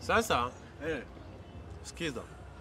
Sasa Eh. sikiza,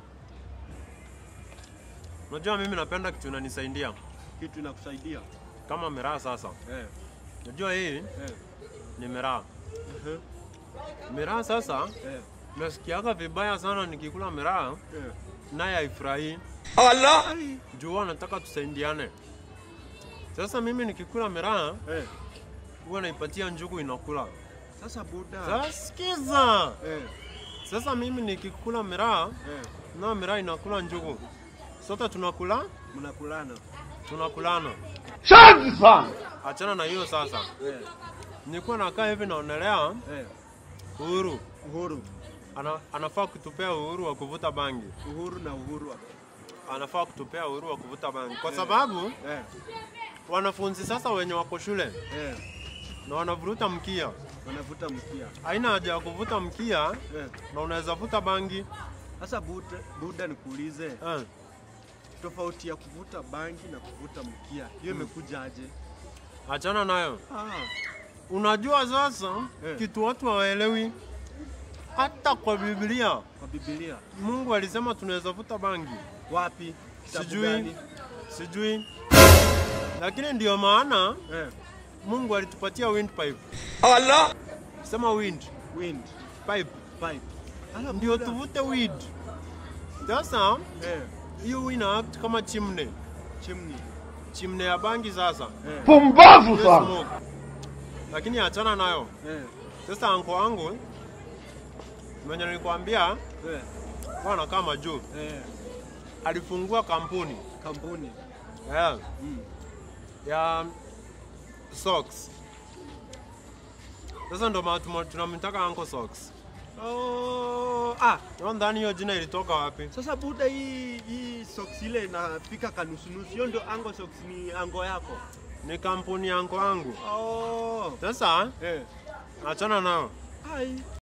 unajua mimi napenda kitu inanisaidia Kitu inakusaidia. kama miraa. Sasa Eh. unajua hii Eh. ni miraa. Mhm. Miraa sasa Eh. nasikiaga vibaya sana nikikula miraa, Eh. naye haifurahii Ai. juu huwa nataka tusaidiane. Sasa mimi nikikula miraa Eh. huwa naipatia njugu inakula. Sasa buda. Sasa sikiza, Eh. sasa mimi nikikula miraa Eh. na miraa inakula njugu, sote tunakula Mnakulana. tunakulana. Shanzi sana. Achana na hiyo sasa. Eh. Nilikuwa nakaa hivi naonelea Eh. Uhuru Uhuru. ana, anafaa kutupea uhuru wa kuvuta bangi, Uhuru na uhuru. wa- anafaa kutupea uhuru wa kuvuta bangi kwa Eh. sababu Eh. wanafunzi sasa wenye wako shule Eh. na wanavuruta mkia, Wanavuta mkia. haina haja ya kuvuta mkia Eh. na unaweza vuta bangi Sasa buda, buda nikuulize eh. tofauti ya kuvuta bangi na kuvuta mkia hiyo imekuja aje? Achana nayo. Ah. Unajua sasa Eh. kitu watu hawaelewi, hata kwa Biblia Kwa Biblia Mungu alisema tunaweza vuta bangi, wapi? Kitabu sijui gani? sijui, lakini ndio maana Eh. Mungu alitupatia windpipe. Allah. Sema wind Wind pipe pipe. Ala, ndio buda. tuvute weed. Sasa Eh. hiyo ina act kama chimney, Chimney. chimney ya bangi sasa Eh. Pumbavu hiyo sana. smoke. Lakini achana nayo. Eh. Sasa anko wangu mwenye nilikwambia Eh. kwa anakaa majuu, Eh. alifungua kampuni Kampuni. yeah, Mm. ya socks. Sasa ndo maana tuma- tunamtaka Uncle Socks. Oh, ah, Nadhani hiyo jina ilitoka wapi? sasa buda hii hii socks ile inafika kanusunusu. Hiyo ndio ango socks ni ango yako. Ni kampuni ya anko wangu. Oh. Sasa Eh. achana nao. Ai.